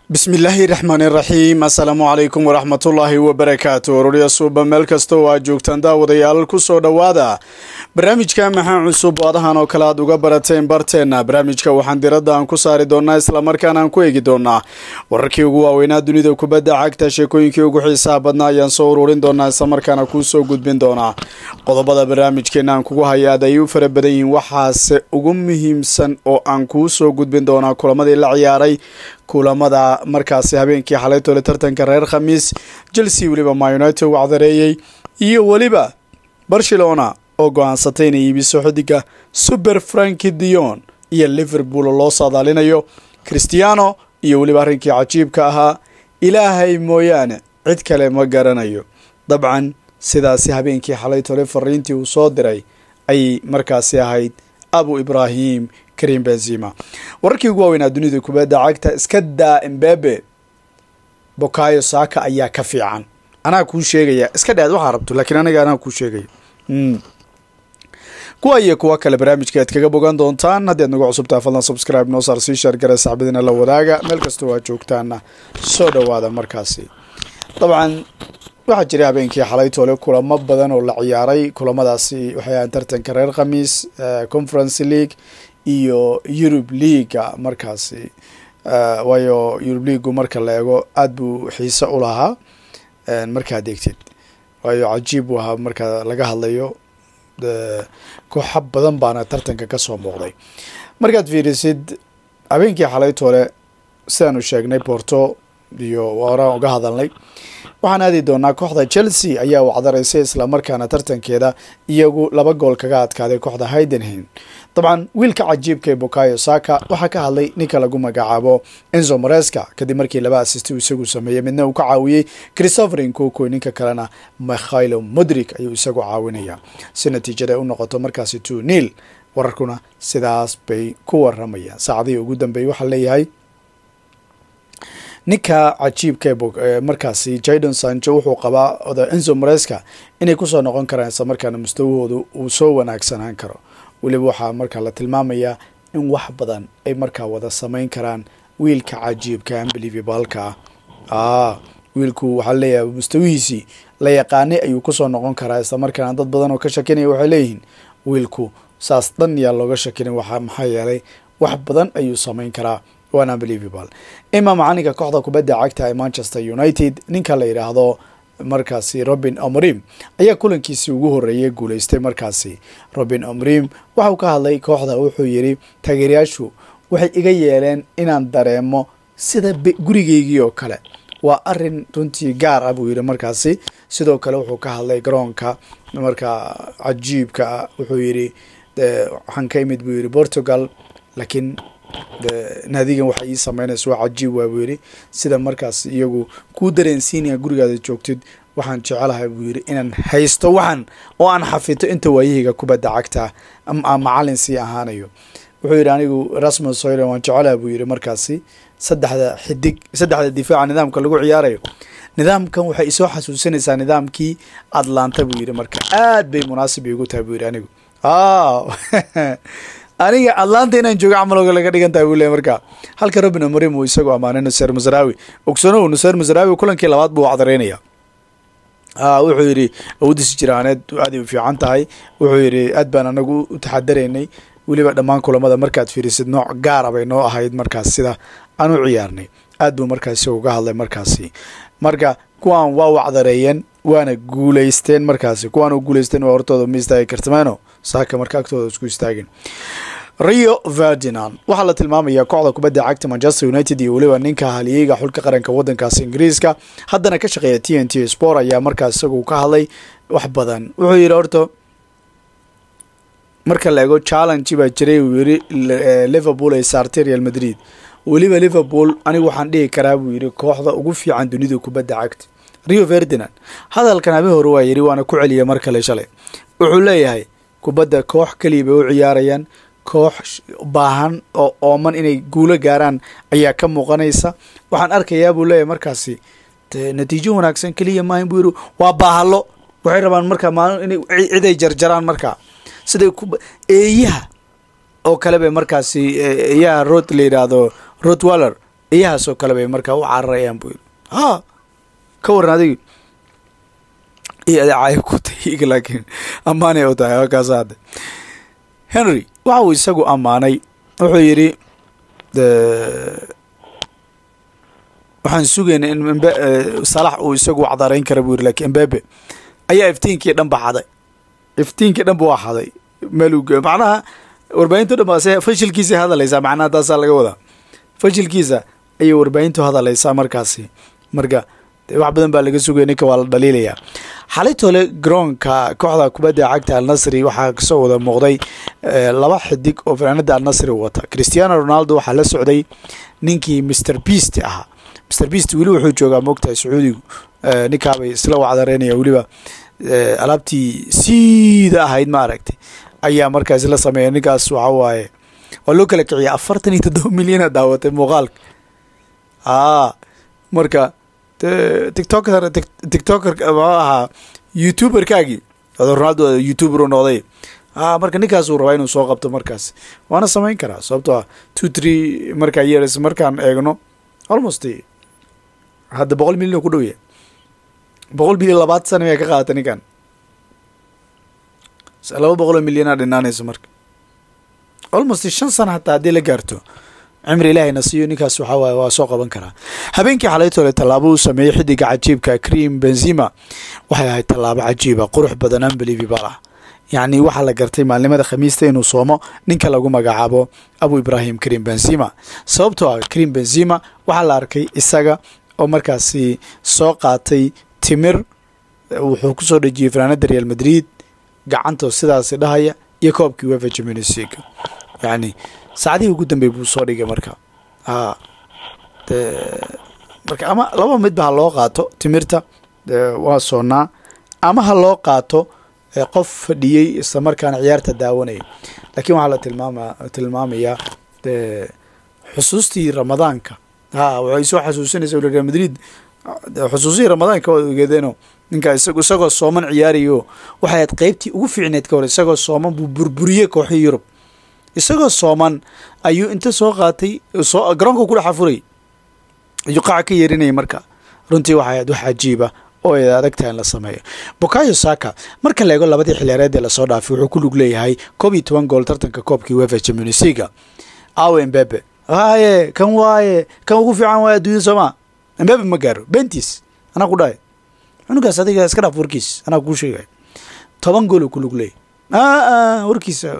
bismillaahi raxmaani raxiim assalaamu calaykum waraxmatullaahi wabarakaatu ororya suuba meel kasta oo aad joogtaan daawadayaal ku soo dhowaada barnaamijka maxaa cusub adahan oo kale aad uga barateen barteenna barnaamijka waxaan diradda aan ku saari doonaa islamarkaana aan ku eegi doonaa wararkii ugu waaweynaa dunida kubadda cagta sheekooyinkii ugu xiisaha badnaa ayaan soo ururin doonaa islamarkaana kuu soo gudbin doonaa qodobada barnaamijkeena aan kugu haya aad ayay u fara badan yihiin waxaase ugu muhiimsan oo aan kuu soo gudbin doonaa kulamadii la ciyaaray kulamada markaasi habeenkii xalaytole tartanka reer khamiis chelsea weliba ma united u cdareeyey iyo weliba barcelona oo go-aansatay inay iibiso xidiga super franki dion iyo liverpool loo saadaalinayo christiano iyo weliba arrinkii cajiibka ahaa ilaahay mooyaane cid kale ma garanayo dabcan sidaasi habeenkii xalaytole fariintii uu soo diray ayay markaasi ahayd abu ibrahim karim benzima wararkii ugu waaweynaa dunida kubadda cagta iska daa embebe bokayo saaka ayaa ka fiican anaa kuu sheegaya iska dhaad waxaa rabto laakiin aniga anaa kuu sheegaya kuwa iyo kuwa kale barnaamijka aad kaga bogan doontaan haddii aad nagu cusubtaha fadlan subscribe noo saar sii shaargara saxbadiina la wadaaga meel kastoo aad joogtaana soo dhowaada markaasi dabcan waxaa jiray habeenkii xalaytoole kulamo badan oo la ciyaaray kulamadaasi waxay ahaan tartanka reer khamiis conference league iyo eurub leaga markaasi waayo eurub leagu marka la eego aada buu xiise u lahaa markaad eegtid waayo cajiib buu ahaa marka laga hadlayo kooxa badan baana tartanka kasoo muuqday markaad fiirisid habeenkii xalaytoole sidaanu sheegnay porto iyo horaan uga hadalnay waxaan aadi doonaa kooxda chelsea ayaa wacdaraysay islamarkaana tartankeeda iyagu laba gool kaga adkaaday kooxda haydenham dabcan wiilka cajiibka ee bokayo saka waxaa ka hadlay ninka lagu magacaabo enzo mareska kadib markii laba assist uu isagu sameeyey midna uu ka caawiyey christopher nkoko ninka kalena mikhailo modrik ayuu isagu caawinaya si natiijada ay u noqoto markaasi two nil wararkuna sidaas bay ku waramayaan saacadihii ugu dambeeyey waxaa leeyahay ninka cajiibka markaasi jadon sancho wuxuu qabaa oda enzo mareska inay kusoo noqon karaan isla markaana mustawahooda uu soo wanaagsanaan karo weliba waxaa markaa la tilmaamayaa in wax badan ay markaa wada samayn karaan wiilka cajiibka unbelievabalka ah wiilku waxaa leeyahay mustawihiisii la yaqaanay ayuu kusoo noqon karaa isla markaana dad badan oo ka shakinaya waxay leeyihiin wiilku saas dhan yaa looga shakinin waxa maxaa yeelay wax badan ayuu samayn karaa waan unbelievable ima macalinka kooxda kubadda cagta ee manchester united ninka la yidhaahdo markaasi robin omrim ayaa kulankiisii ugu horreeyay guuleystay markaasi robin omrim waxauu ka hadlay kooxda wuxuu yidhi taageerayaashu waxay iga yeeleen inaan dareemo sida gurigeygii oo kale waa arin runtii gaar ah buu yidhi markaasi sidoo kale wuxuu ka hadlay garoonka markaa cajiibka ah wuxuu yidhi waxaan ka imid buu yidhi portugal laakiin naadigan waxa ii sameynaysa waa cajiib waa buu yidhi sida markaas iyagu kuu dareensiinaya gurigaada joogtid waxaan jecelahay buu yidhi inaan haysto waxan oo aan xafito inta waayahiga kubadda cagta macalin sii ahaanayo wuxuu yidhi anigu rasmus hoylan waan jecelahay buu yidhi markaasi saddexda xidig saddexda difaaca nidaamka lagu ciyaarayo nidaamkan waxay isoo xasuusinaysaa nidaamkii atlanta buu yidhi marka aad bay munaasib igu tahay buu yidhi anigu aniga atlanta inaan joogo camalooga laga dhigan tahay buu leey marka halka robin omrim uu isagoo ammaanay nuseer masrawi ogsanow nuseer masrawi kulankii labaad buu wacdareynaya wuxuu yidhi awoodiisi jiraaneed aaday u fiican tahay wuxuu yidhi aad baan anagu u taxadaraynay weliba dhammaan kulamada markaad fiirisid nooc gaara bay noo ahayd markaas sida aan u ciyaarnay aad buu markaas uga hadlay markaasi marka kuwaan waa wacdareeyeen waana guuleysteen markaasi kuwaan u guuleysteen waa hortooda ma istaagi kartameno saaka marka agtooda isku istaagin rio ferdinand waxaa la tilmaamayaa kooxda kubadda cagta manchester united iyo weliba ninka haliyeyga xulka qaranka wadankaasi ingiriiska haddana ka shaqeeya t n t sport ayaa markaas isagu ka hadlay wax badan wuxuu yidhi horto marka la ego challenge baa jiray uu yidhi liverpool ay saartay real madrid weliba liverpool anigu waxaan dhihi karaa buu yidhi kooxda ugu fiican dunida kubadda cagta rio ferdinand hadalkan habe hore waa yidhi waana ku celiya mar kale shalay wuxuu leeyahay kubadda koox keliya bay u ciyaarayaan koox baahan oo ooman inay guulo gaaraan ayaa ka muuqanaysa waxaan arkayaa buu leeyahay markaasi natiijo wanaagsan keliya maahan buu yidhi waa baahalo waxay rabaan markaa maalin inay cid ay jarjaraan markaa siday ku eeyaha oo kale bay markaasi eeyaha rod la yidhaahdo rotwaller iyahaasoo kale bay markaa u cararayaan buu yiri ha ka waran adig iyo adeecaayo ku tahiga laakiin ammaanay u tahay halkaas hadde henry waxa uu isagu ammaanay wuxuu yidhi waxaan sugaynay in mbe salax uu isagu cdarayn kara buu yiri lakiin embebe ayaa iftiinkii dhan ba xaday iftiinkii dhan ba waa xaday meeluu macnaha warbaahinto dhan ba se fashilkiisay hadaleysaa macnaha taasaa laga wadaa fashilkiisa ayay warbaahintu hadaleysaa markaasi marka wax badan baa laga sugaya ninka waa la dhaliilayaa xalitole garoonka kooxda kubadda cagta alnasri waxaa kasoo wada muuqday laba xidig oo fanaanada alnasri wata christiano ronaldo waxaa la socday ninkii mr beast ahaa mr beast weli wuxuu joogaa moogtahay sacuudigu ninkaabay isla wacdareynaya weliba alaabtii siida ahayd ma aragtay ayaa markaas la sameeya ninkaas waxa waaye waa loo kala kiciya afartan iyo toddoba milyana daawatay muuqaalka a marka tictoker tictoker ma ahaa youtuberkaagii ronaldo youtuber u noqday a marka ninkaas uu rabaa inuu soo qabto markaas waana samayn karaa sababto ah two three markaa years markaan eegno almost hadda boqol milyan ku dhow yahay boqol milyan labaatan sana miyaa ka qaadata ninkan laba boqoloo milyanaa dhinaanayso marka almost shan sana hataa haddii la gaarto cimri ilaahayna siiyo ninkaas waxaa waaye waa soo qaban karaa habeenkii xalaytole tallaabo uu sameeyey xidiga cajiibka cream benzima waxay ahayd tallaabo cajiiba qurux badan unbelievable ah yacni waxaa la gartay maalnimada khamiista inuu soomo ninka lagu magacaabo abu ibrahim cream benzima sababtoo ah cream benzima waxaa la arkay isaga oo markaasi soo qaatay timir wuxuu kusoo dhejiyey fanaanada real madrid gacantoo sidaasi dhahaya iyo koobkii wefa champions league yacni saacadihii ugu dambey buu soo dhigay marka a de marka ama laba midba ha loo qaato timirta waa soonnaa ama ha loo qaato qof fadhiyey isla markaana ciyaarta daawanaya laakiin waxaa la tilmaama tilmaamayaa de xusuustii ramadaanka ha waxay soo xasuusinaysa real madrid xusuusihii ramadaanka waa ogeedeeno ninka isag isagoo sooman ciyaarayo waxay ahayd qeybtii ugu fiicneed ka hor isagoo sooman buu burburiyey kooxii yurub isagoo sooman ayuu inta soo qaatay soo garoonka ku dhex afuray ayuu qaaca ka yeerinayay marka runtii waxay ahayd wax cajiiba oo ay adag tahay in la sameeyo bokayo saka marka la eego labadii xiliyaareed ee lasoo dhaafay wuxuu ku lug leeyahay koob iyo toban gool tartanka koobkii wefa champions leaga awe embebe haye kan waaye kan ugu fiican waaye adduunya sooma embebe ma gaaro bentis anaa ku dhahay cunugaas adiga iska dhaaf warkiis anaa kuu sheegay toban gool oo ku lug leeyahy aa warkiisa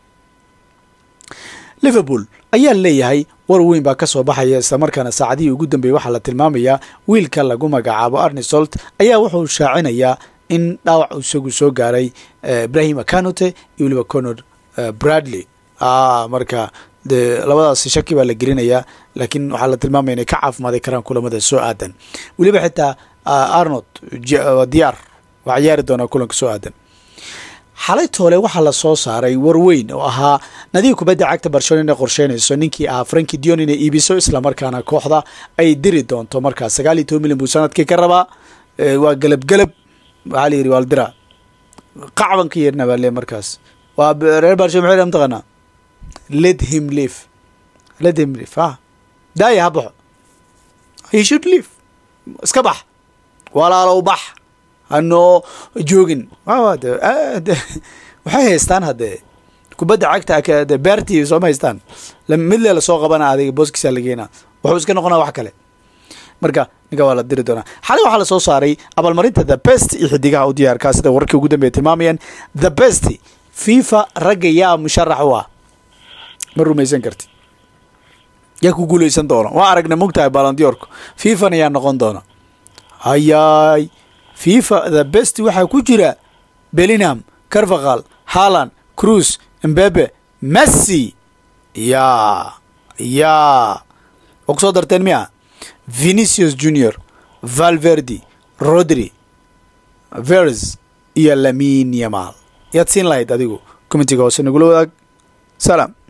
liverpool ayaa leeyahay war weyn baa ka soo baxaya islamarkaana saacadihii ugu dambeeyey waxaa la tilmaamayaa wiilka lagu magacaabo arnisolt ayaa wuxuu shaacinayaa in dhaawac isagu soo gaaray ibrahim akanote iyo weliba conor bradley marka de labadaasi shaki baa la gelinayaa laakiin waxaa la tilmaamaya inay ka caafimaadi karaan kulamada soo aadan weliba xitaa arnold diyaar waa ciyaari doonaa kulanka soo aadan xalay toole waxaa la soo saaray war weyn oo ahaa nadiib kubadda cagta barcelona inay qorsheynayso ninkii ahaa franki dion inay iibiso islamarkaana kooxda ay diri doonto markaa sagaal iyo toban milyan buu sanadkii ka rabaa waa gelabgelab waxaa la yidhi waa la diraa qacban ka yeerna baa le markaas waa reer barcelona maxay mataqaanaa let him live let him live ha daaya ha baxo he should live iska bax walaalow bax hanoo joogin waxay haystaan haddee kubadda cagta beertii sooma haystaan mid lee lasoo qabana adiga booskiisa lageena wuxuu iska noqonaa wax kale marka ninka waa la diri doonaa xalay waxaa lasoo saaray abaalmarinta the best iyo xidigaha u diyaarkaa sida wararkii ugu dambeya tilmaamayaan the best fifa ragga yaa musharax u ah ma rumaysan karti yaa ku guuleysan doona waa aragna mogtahay balandiyorku fifana yaa noqon doona hayaay fifa the best waxaa ku jira belingham carvaqal harland cruise mbebe messi yaa yaa waa ku soo darteen miya venicius junior valverdi rodri vers iyo lamin yamal yaad siin lahayd adigu comitiga hoose nagula wadaag salaam